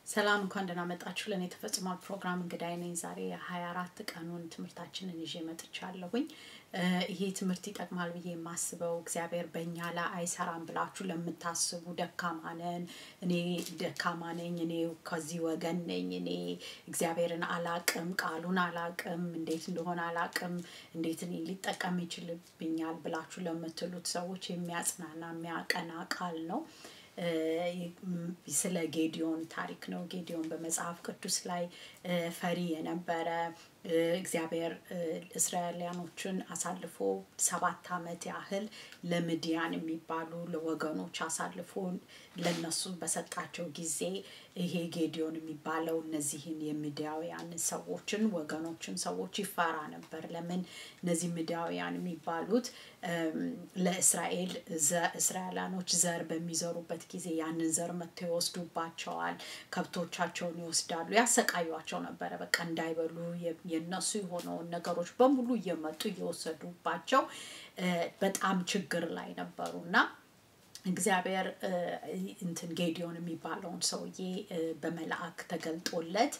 ሰላም እንኳን ደህና መጣችሁ። ለእኔ ተፈጽሟል ፕሮግራም እንግዳይ ነኝ። ዛሬ የሀያ አራት ቀኑን ትምህርታችንን ይዤ መጥቻለሁኝ። ይሄ ትምህርት ይጠቅማል ብዬ የማስበው እግዚአብሔር በእኛ ላይ አይሰራም ብላችሁ ለምታስቡ ደካማ ነን፣ እኔ ደካማ ነኝ፣ እኔ ከዚህ ወገን ነኝ፣ እኔ እግዚአብሔርን አላቅም፣ ቃሉን አላቅም፣ እንዴት እንደሆነ አላቅም፣ እንዴት እኔ ሊጠቀም ይችልብኛል ብላችሁ ለምትሉት ሰዎች የሚያጽናና የሚያቀና ቃል ነው። ስለ ጌዲዮን ታሪክ ነው። ጌዲዮን በመጽሐፍ ቅዱስ ላይ ፈሪ የነበረ እግዚአብሔር እስራኤልያኖችን አሳልፎ ሰባት ዓመት ያህል ለምድያን የሚባሉ ለወገኖች አሳልፎ ለነሱ በሰጣቸው ጊዜ ይሄ ጌዲዮን የሚባለው እነዚህን የምድያውያን ሰዎችን ወገኖችን ሰዎች ይፈራ ነበር። ለምን እነዚህ ምድያውያን የሚባሉት ለእስራኤል እስራኤላኖች ዘር በሚዘሩበት ጊዜ ያንን ዘር መጥተው ይወስዱባቸዋል፣ ከብቶቻቸውን ይወስዳሉ፣ ያሰቃዩቸው ነበረ። በቃ እንዳይበሉ የነሱ የሆነውን ነገሮች በሙሉ እየመጡ እየወሰዱባቸው በጣም ችግር ላይ ነበሩ እና እግዚአብሔር እንትን ጌዲዮን የሚባለውን ሰውዬ በመልአክ ተገልጦለት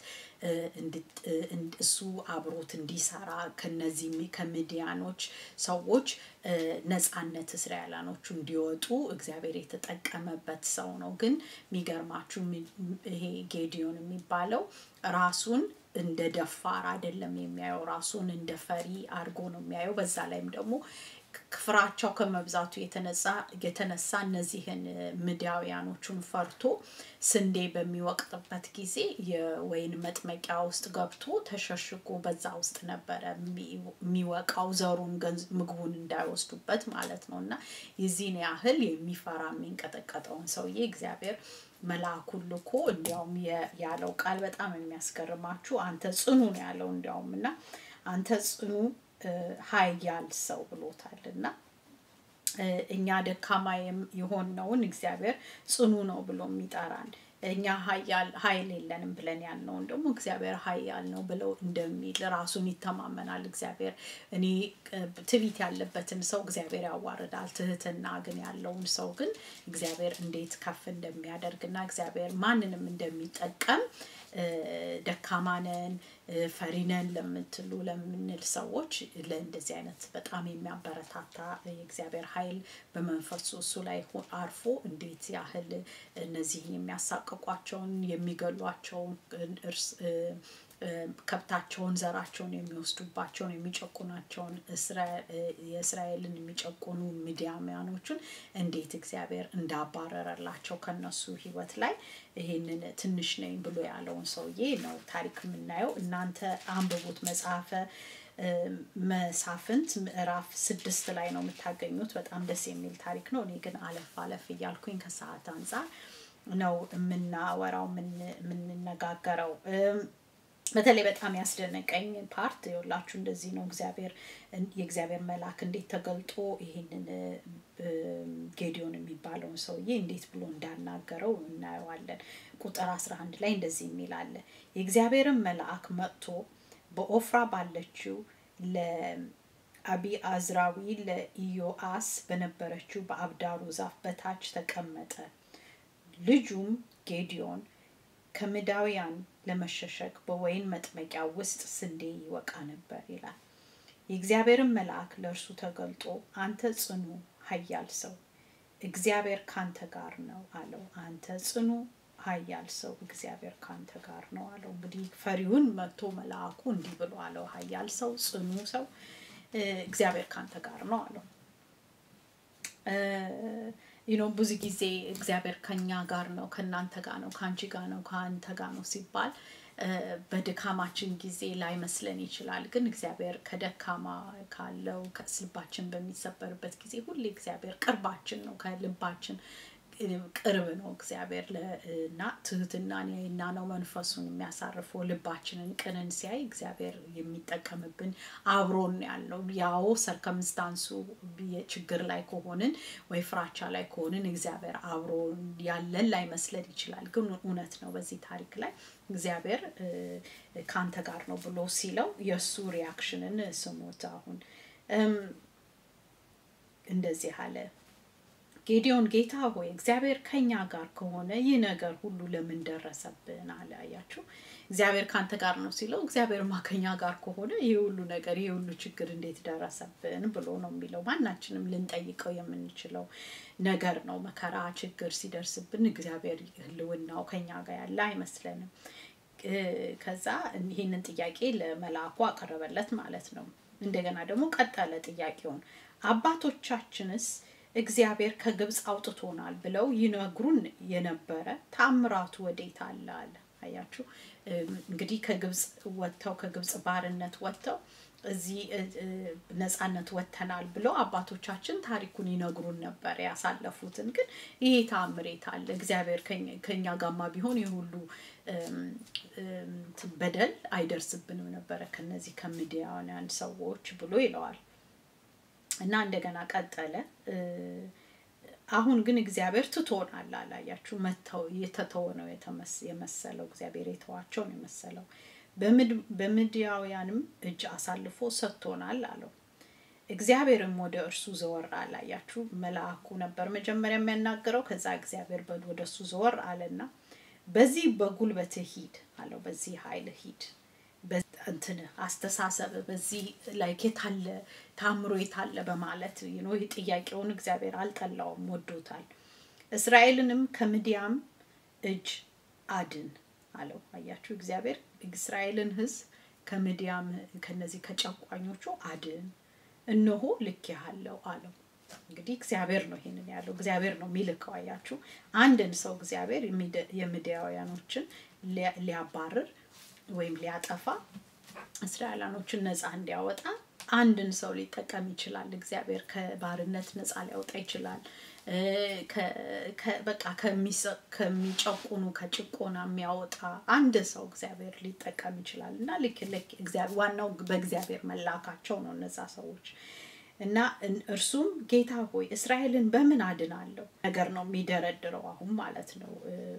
እሱ አብሮት እንዲሰራ ከነዚህ ከምድያኖች ሰዎች ነፃነት እስራኤላኖቹ እንዲወጡ እግዚአብሔር የተጠቀመበት ሰው ነው። ግን የሚገርማችሁ ይሄ ጌዲዮን የሚባለው ራሱን እንደ ደፋር አይደለም የሚያየው፣ ራሱን እንደ ፈሪ አድርጎ ነው የሚያየው። በዛ ላይም ደግሞ ፍራቸው ከመብዛቱ የተነሳ እነዚህን ምድያውያኖቹን ፈርቶ ስንዴ በሚወቅጥበት ጊዜ የወይን መጥመቂያ ውስጥ ገብቶ ተሸሽጎ በዛ ውስጥ ነበረ የሚወቃው ዘሩን ምግቡን እንዳይወስዱበት ማለት ነው። እና የዚህን ያህል የሚፈራ የሚንቀጠቀጠውን ሰውዬ እግዚአብሔር መልአኩን ልኮ እንዲያውም ያለው ቃል በጣም የሚያስገርማችሁ አንተ ጽኑ ነው ያለው እንዲያውም እና አንተ ጽኑ ኃያል ሰው ብሎታል እና እኛ ደካማ የሆነውን እግዚአብሔር ጽኑ ነው ብሎ የሚጠራን እኛ ኃይል የለንም ብለን ያልነውን ደግሞ እግዚአብሔር ኃያል ነው ብለው እንደሚል ራሱን ይተማመናል። እግዚአብሔር እኔ ትዕቢት ያለበትን ሰው እግዚአብሔር ያዋርዳል፣ ትህትና ግን ያለውን ሰው ግን እግዚአብሔር እንዴት ከፍ እንደሚያደርግ እና እግዚአብሔር ማንንም እንደሚጠቀም ደካማ ነን ፈሪ ነን ለምትሉ ለምንል ሰዎች ለእንደዚህ አይነት በጣም የሚያበረታታ የእግዚአብሔር ኃይል በመንፈሱ እሱ ላይ አርፎ እንዴት ያህል እነዚህን የሚያሳቅቋቸውን የሚገሏቸውን ከብታቸውን ዘራቸውን የሚወስዱባቸውን የሚጨቁናቸውን የእስራኤልን የሚጨቁኑ ምድያምያኖቹን እንዴት እግዚአብሔር እንዳባረረላቸው ከነሱ ህይወት ላይ ይሄንን ትንሽ ነኝ ብሎ ያለውን ሰውዬ ነው ታሪክ የምናየው። እናንተ አንብቡት መጽሐፈ መሳፍንት ምዕራፍ ስድስት ላይ ነው የምታገኙት። በጣም ደስ የሚል ታሪክ ነው። እኔ ግን አለፍ አለፍ እያልኩኝ ከሰዓት አንጻር ነው የምናወራው የምንነጋገረው። በተለይ በጣም ያስደነቀኝ ፓርት የሁላችሁ እንደዚህ ነው። እግዚአብሔር የእግዚአብሔር መልአክ እንዴት ተገልጦ ይሄንን ጌዲዮን የሚባለውን ሰውዬ እንዴት ብሎ እንዳናገረው እናየዋለን። ቁጥር 11 ላይ እንደዚህ የሚል አለ። የእግዚአብሔርን መልአክ መጥቶ በኦፍራ ባለችው ለአቢአዝራዊ ለኢዮአስ በነበረችው በአብዳሩ ዛፍ በታች ተቀመጠ። ልጁም ጌዲዮን ከምዳውያን ለመሸሸግ በወይን መጥመቂያ ውስጥ ስንዴ ይወቃ ነበር ይላል። የእግዚአብሔርን መልአክ ለእርሱ ተገልጦ አንተ ጽኑ ኃያል ሰው እግዚአብሔር ካንተ ጋር ነው አለው። አንተ ጽኑ ኃያል ሰው እግዚአብሔር ካንተ ጋር ነው አለው። እንግዲህ ፈሪውን መጥቶ መልአኩ እንዲህ ብሎ አለው፣ ኃያል ሰው ጽኑ ሰው እግዚአብሔር ካንተ ጋር ነው አለው። ዩኖ ብዙ ጊዜ እግዚአብሔር ከኛ ጋር ነው፣ ከእናንተ ጋር ነው፣ ከአንቺ ጋር ነው፣ ከአንተ ጋር ነው ሲባል በድካማችን ጊዜ ላይመስለን ይችላል። ግን እግዚአብሔር ከደካማ ካለው ልባችን በሚሰበርበት ጊዜ ሁሌ እግዚአብሔር ቅርባችን ነው፣ ከልባችን ቅርብ ነው እግዚአብሔር እና ትህትናን ያይና ነው መንፈሱን የሚያሳርፈው ልባችንን ቅንን ሲያይ እግዚአብሔር የሚጠቀምብን አብሮን ያለው ያው ሰርከምስታንሱ ችግር ላይ ከሆንን ወይ ፍራቻ ላይ ከሆንን እግዚአብሔር አብሮ ያለን ላይመስለን ይችላል። ግን እውነት ነው። በዚህ ታሪክ ላይ እግዚአብሔር ከአንተ ጋር ነው ብሎ ሲለው የእሱ ሪያክሽንን ስሙት። አሁን እንደዚህ አለ ጌዲዮን ጌታ ሆይ እግዚአብሔር ከኛ ጋር ከሆነ ይህ ነገር ሁሉ ለምን ደረሰብን አለ። አያችሁ፣ እግዚአብሔር ካንተ ጋር ነው ሲለው እግዚአብሔርማ ከኛ ጋር ከሆነ ይህ ሁሉ ነገር ይህ ሁሉ ችግር እንዴት ደረሰብን ብሎ ነው የሚለው። ማናችንም ልንጠይቀው የምንችለው ነገር ነው። መከራ ችግር ሲደርስብን እግዚአብሔር ሕልውናው ከኛ ጋር ያለ አይመስለንም። ከዛ ይህንን ጥያቄ ለመልአኩ አቀረበለት ማለት ነው። እንደገና ደግሞ ቀጠለ ጥያቄውን አባቶቻችንስ እግዚአብሔር ከግብፅ አውጥቶናል ብለው ይነግሩን የነበረ ታምራቱ ወዴት አለ አለ። አያችሁ እንግዲህ ከግብፅ ወጥተው ከግብፅ ባርነት ወጥተው እዚህ ነፃነት ወጥተናል ብለው አባቶቻችን ታሪኩን ይነግሩን ነበር ያሳለፉትን። ግን ይሄ ታምሬት አለ እግዚአብሔር ከኛ ጋማ ቢሆን ይህ ሁሉ በደል አይደርስብንም ነበረ ከነዚህ ከምድያውያን ሰዎች ብሎ ይለዋል። እና እንደገና ቀጠለ። አሁን ግን እግዚአብሔር ትቶናል አላያችሁ። መተው የተተወ ነው የመሰለው እግዚአብሔር የተዋቸው ነው የመሰለው። በምድያውያንም እጅ አሳልፎ ሰጥቶናል አለው። እግዚአብሔርም ወደ እርሱ ዘወር አላያችሁ። መልአኩ ነበር መጀመሪያ የሚያናገረው። ከዛ እግዚአብሔር ወደ እሱ ዘወር አለና በዚህ በጉልበትህ ሂድ አለው። በዚህ ኃይል ሂድ እንትን አስተሳሰብ በዚህ ላይ የታለ ታምሮ የታለ በማለት ነው ጥያቄውን እግዚአብሔር አልጠላውም፣ ወዶታል። እስራኤልንም ከምድያም እጅ አድን አለው። አያችሁ እግዚአብሔር እስራኤልን ሕዝብ ከምድያም ከነዚህ ከጨቋኞቹ አድን፣ እነሆ ልኬሃለሁ አለው። እንግዲህ እግዚአብሔር ነው ይሄንን ያለው፣ እግዚአብሔር ነው የሚልከው። አያችሁ አንድን ሰው እግዚአብሔር የምድያውያኖችን ሊያባርር ወይም ሊያጠፋ እስራኤላኖችን ነፃ እንዲያወጣ አንድን ሰው ሊጠቀም ይችላል። እግዚአብሔር ከባርነት ነፃ ሊያወጣ ይችላል። በቃ ከሚጨቁኑ ከጭቆና የሚያወጣ አንድ ሰው እግዚአብሔር ሊጠቀም ይችላል እና ልክ ልክ ዋናው በእግዚአብሔር መላካቸው ነው እነዛ ሰዎች እና እርሱም ጌታ ሆይ እስራኤልን በምን አድናለሁ ነገር ነው የሚደረድረው አሁን ማለት ነው።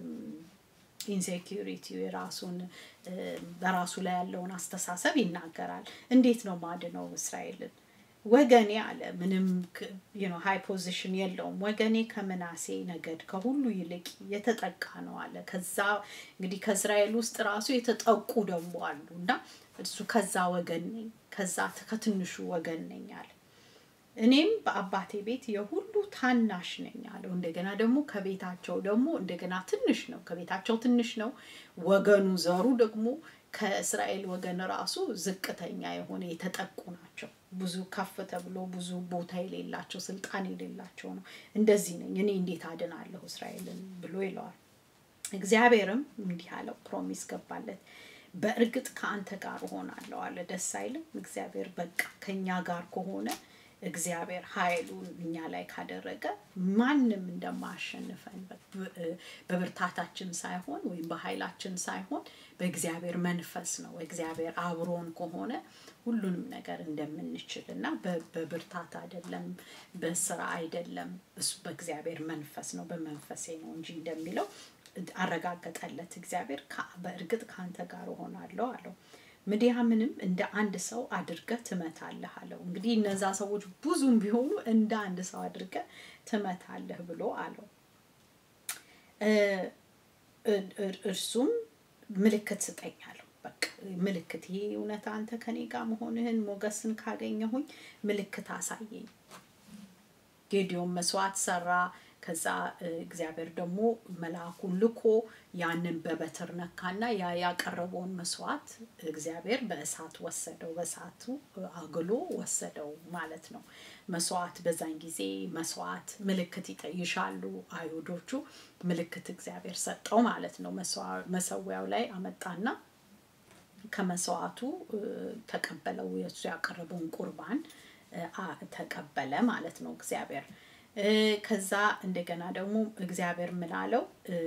ኢንሴኪሪቲ የራሱን በራሱ ላይ ያለውን አስተሳሰብ ይናገራል። እንዴት ነው ማድነው እስራኤልን? ወገኔ አለ ምንም ሀይ ፖዚሽን የለውም። ወገኔ ከምናሴ ነገድ ከሁሉ ይልቅ የተጠቃ ነው አለ። ከዛ እንግዲህ ከእስራኤል ውስጥ ራሱ የተጠቁ ደግሞ አሉ እና እሱ ከዛ ወገን ነኝ፣ ከዛ ከትንሹ ወገን ነኝ አለ። እኔም በአባቴ ቤት የሁሉ ታናሽ ነኝ አለው። እንደገና ደግሞ ከቤታቸው ደግሞ እንደገና ትንሽ ነው፣ ከቤታቸው ትንሽ ነው። ወገኑ ዘሩ ደግሞ ከእስራኤል ወገን ራሱ ዝቅተኛ የሆነ የተጠቁ ናቸው። ብዙ ከፍ ተብሎ ብዙ ቦታ የሌላቸው ስልጣን የሌላቸው ነው። እንደዚህ ነኝ እኔ እንዴት አድናለሁ እስራኤልን ብሎ ይለዋል። እግዚአብሔርም እንዲህ አለው፣ ፕሮሚስ ገባለት። በእርግጥ ከአንተ ጋር እሆናለሁ አለ። ደስ አይልም? እግዚአብሔር በቃ ከኛ ጋር ከሆነ እግዚአብሔር ኃይሉን እኛ ላይ ካደረገ ማንም እንደማያሸንፈን በብርታታችን ሳይሆን ወይም በኃይላችን ሳይሆን በእግዚአብሔር መንፈስ ነው። እግዚአብሔር አብሮን ከሆነ ሁሉንም ነገር እንደምንችል እና በብርታት አይደለም፣ በስራ አይደለም፣ እሱ በእግዚአብሔር መንፈስ ነው፣ በመንፈሴ ነው እንጂ እንደሚለው አረጋገጠለት። እግዚአብሔር በእርግጥ ከአንተ ጋር እሆናለሁ አለው። ምድያምንም እንደ አንድ ሰው አድርገህ ትመታለህ አለው። እንግዲህ እነዛ ሰዎች ብዙም ቢሆኑ እንደ አንድ ሰው አድርገህ ትመታለህ ብሎ አለው። እርሱም ምልክት ስጠኝ አለው። በቃ ምልክት፣ ይሄ እውነት አንተ ከኔ ጋር መሆንህን ሞገስን ካገኘሁኝ ምልክት አሳየኝ። ጌዲዮን መስዋዕት ሰራ። ከዛ እግዚአብሔር ደግሞ መልአኩን ልኮ ያንን በበትር ነካና ያ ያቀረበውን መስዋዕት እግዚአብሔር በእሳት ወሰደው፣ በእሳቱ አግሎ ወሰደው ማለት ነው። መስዋዕት በዛን ጊዜ መስዋዕት ምልክት ይሻሉ አይሁዶቹ። ምልክት እግዚአብሔር ሰጠው ማለት ነው። መሰዊያው ላይ አመጣና ከመስዋዕቱ ተቀበለው። የእሱ ያቀረበውን ቁርባን ተቀበለ ማለት ነው እግዚአብሔር ከዛ እንደገና ደግሞ እግዚአብሔር ምን አለው?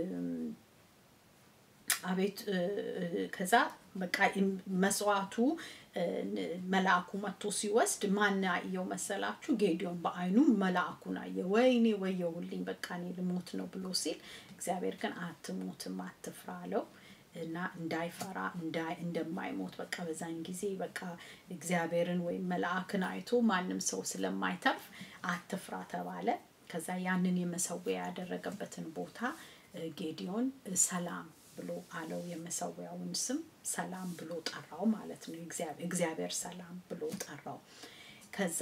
አቤት ከዛ በቃ መስዋዕቱ መልአኩ መጥቶ ሲወስድ ማን አየው መሰላችሁ? ጌዲዮን በአይኑ መልአኩን አየ። ወይኔ ወየሁልኝ፣ በቃ እኔ ልሞት ነው ብሎ ሲል እግዚአብሔር ግን አትሞትም፣ አትፍራ አለው እና እንዳይፈራ እንደማይሞት በቃ በዛን ጊዜ በቃ እግዚአብሔርን ወይም መልአክን አይቶ ማንም ሰው ስለማይተርፍ አትፍራ ተባለ። ከዛ ያንን የመሰዊያ ያደረገበትን ቦታ ጌዲዮን ሰላም ብሎ አለው። የመሰዊያውን ስም ሰላም ብሎ ጠራው ማለት ነው። እግዚአብሔር ሰላም ብሎ ጠራው። ከዛ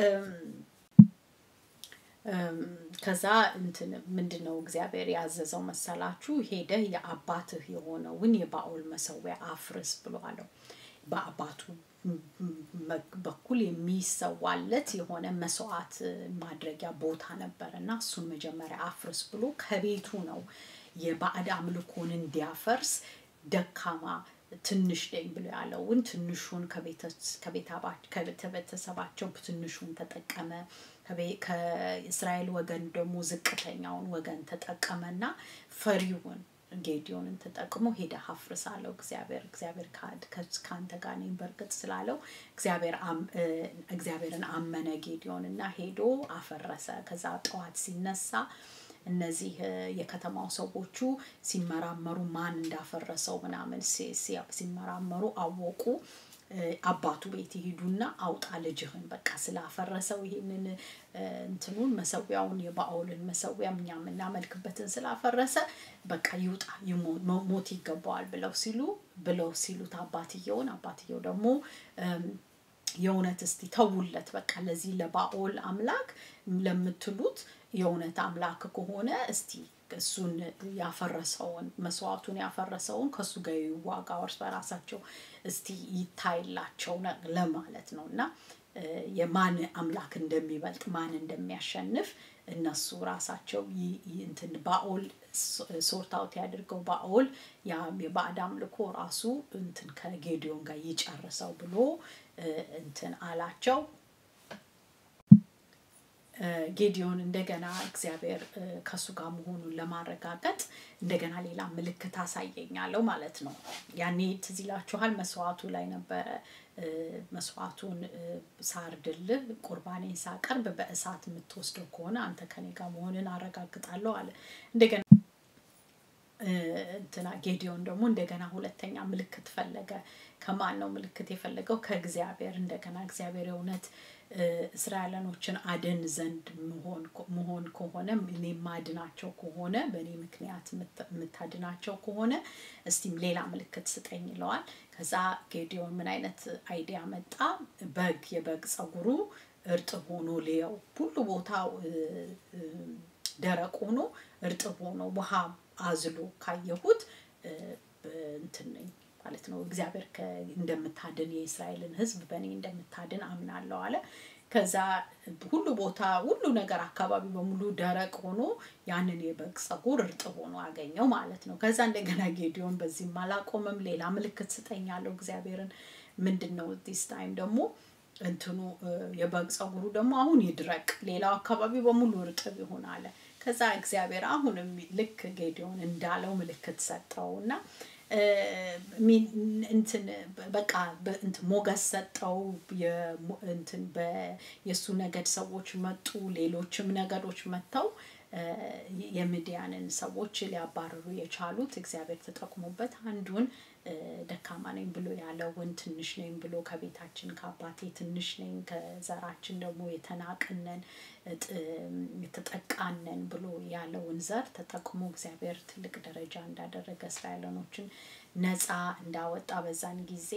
ከዛ እንትን ምንድን ነው እግዚአብሔር ያዘዘው መሰላችሁ? ሄደህ የአባትህ የሆነውን የባኦል መሰዊያ አፍርስ ብሎ አለው። በአባቱ በኩል የሚሰዋለት የሆነ መስዋዕት ማድረጊያ ቦታ ነበር እና እሱን መጀመሪያ አፍርስ ብሎ ከቤቱ ነው የባዕድ አምልኮን እንዲያፈርስ ደካማ ትንሽ ነኝ ብሎ ያለውን ትንሹን ከቤተሰባቸው ትንሹን ተጠቀመ። ከእስራኤል ወገን ደግሞ ዝቅተኛውን ወገን ተጠቀመና ፈሪውን ጌዲዮንን ተጠቅሞ ሄደ አፍርስ አለው። እግዚአብሔር እግዚአብሔር ከአንተ ጋር ነኝ በእርግጥ ስላለው እግዚአብሔርን አመነ ጌዲዮን እና ሄዶ አፈረሰ። ከዛ ጠዋት ሲነሳ እነዚህ የከተማው ሰዎቹ ሲመራመሩ ማን እንዳፈረሰው ምናምን ሲመራመሩ አወቁ። አባቱ ቤት ይሄዱና አውጣ ልጅህን በቃ ስላፈረሰው ይሄንን እንትኑን መሰዊያውን የባኦልን መሰዊያ እኛ የምናመልክበትን ስላፈረሰ በቃ ይውጣ ሞት ይገባዋል ብለው ሲሉ ብለው ሲሉት አባትየውን አባትየው ደግሞ የእውነት እስቲ ተውለት በቃ ለዚህ ለባኦል አምላክ ለምትሉት የእውነት አምላክ ከሆነ እስቲ እሱን ያፈረሰውን መስዋዕቱን ያፈረሰውን ከእሱ ጋር ይዋጋ እርስ በራሳቸው እስቲ ይታይላቸው ለማለት ነው እና የማን አምላክ እንደሚበልጥ ማን እንደሚያሸንፍ እነሱ ራሳቸው እንትን ባኦል ሶርታውት ያድርገው ባኦል የባዕድ አምልኮ ራሱ እንትን ከጌዲዮን ጋር ይጨርሰው ብሎ እንትን አላቸው። ጌዲዮን እንደገና እግዚአብሔር ከእሱ ጋር መሆኑን ለማረጋገጥ እንደገና ሌላ ምልክት አሳየኛለሁ ማለት ነው። ያኔ ትዝ ይላችኋል መስዋዕቱ ላይ ነበረ መስዋዕቱን ሳርድልህ ቁርባኔን ሳቀርብ በእሳት የምትወስደው ከሆነ አንተ ከኔ ጋር መሆንን አረጋግጣለሁ አለ። እንደገና እንትና ጌዲዮን ደግሞ እንደገና ሁለተኛ ምልክት ፈለገ። ከማን ነው ምልክት የፈለገው? ከእግዚአብሔር እንደገና እግዚአብሔር የእውነት እስራኤላኖችን አድን ዘንድ መሆን ከሆነ እኔ ማድናቸው ከሆነ በእኔ ምክንያት የምታድናቸው ከሆነ እስቲም ሌላ ምልክት ስጠኝ ይለዋል። ከዛ ጌዲዮን ምን አይነት አይዲያ መጣ? በግ የበግ ጸጉሩ እርጥብ ሆኖ ልየው ሁሉ ቦታው ደረቅ ሆኖ እርጥብ ሆኖ ውሃ አዝሎ ካየሁት እንትን ነኝ ማለት ነው። እግዚአብሔር እንደምታድን የእስራኤልን ሕዝብ በእኔ እንደምታድን አምናለሁ አለ። ከዛ ሁሉ ቦታ ሁሉ ነገር አካባቢ በሙሉ ደረቅ ሆኖ ያንን የበግ ጸጉር እርጥብ ሆኖ አገኘው ማለት ነው። ከዛ እንደገና ጌዲዮን በዚህም አላቆመም። ሌላ ምልክት ስጠኝ አለው እግዚአብሔርን። ምንድን ነው ዲስ ታይም ደግሞ እንትኑ የበግ ጸጉሩ ደግሞ አሁን ይድረቅ፣ ሌላው አካባቢ በሙሉ እርጥብ ይሆን አለ። ከዛ እግዚአብሔር አሁንም ልክ ጌዲዮን እንዳለው ምልክት ሰጠው እና እንትን በቃ እንትን ሞገስ ሰጠው። እንትን የእሱ ነገድ ሰዎች መጡ፣ ሌሎችም ነገዶች መጥተው የምድያንን ሰዎች ሊያባርሩ የቻሉት እግዚአብሔር ተጠቅሞበት አንዱን ደካማ ነኝ ብሎ ያለውን ትንሽ ነኝ ብሎ ከቤታችን ከአባቴ ትንሽ ነኝ ከዘራችን ደግሞ የተናቅነን የተጠቃነን ብሎ ያለውን ዘር ተጠቅሞ እግዚአብሔር ትልቅ ደረጃ እንዳደረገ እስራኤላኖችን ነፃ እንዳወጣ በዛን ጊዜ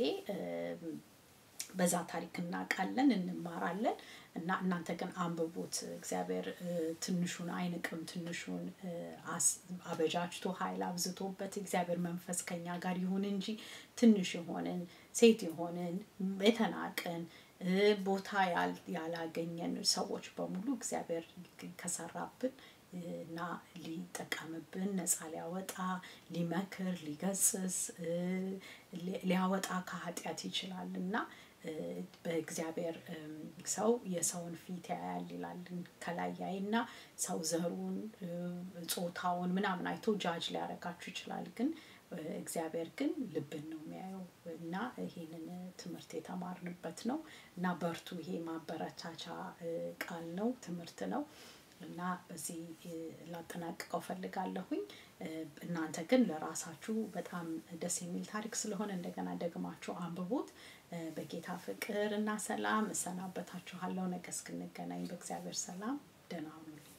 በዛ ታሪክ እናውቃለን፣ እንማራለን እና እናንተ ግን አንብቡት። እግዚአብሔር ትንሹን አይንቅም። ትንሹን አበጃጅቶ ኃይል አብዝቶበት እግዚአብሔር መንፈስ ከኛ ጋር ይሁን እንጂ ትንሽ የሆንን ሴት የሆንን የተናቅን ቦታ ያላገኘን ሰዎች በሙሉ እግዚአብሔር ከሰራብን እና ሊጠቀምብን ነፃ ሊያወጣ ሊመክር ሊገስስ ሊያወጣ ከኃጢአት ይችላል እና በእግዚአብሔር ሰው የሰውን ፊት ያያል ይላል ከላይ ያይና ሰው ዘሩን ጾታውን ምናምን አይቶ ጃጅ ሊያደርጋችሁ ይችላል ግን እግዚአብሔር ግን ልብን ነው የሚያየው እና ይሄንን ትምህርት የተማርንበት ነው እና በርቱ ይሄ ማበረታቻ ቃል ነው ትምህርት ነው እና በዚህ ላጠናቅቀው ፈልጋለሁኝ እናንተ ግን ለራሳችሁ በጣም ደስ የሚል ታሪክ ስለሆነ እንደገና ደግማችሁ አንብቡት በጌታ ፍቅር እና ሰላም እሰናበታችኋለሁ ነገ እስክንገናኝ በእግዚአብሔር ሰላም ደህና ሁኑልኝ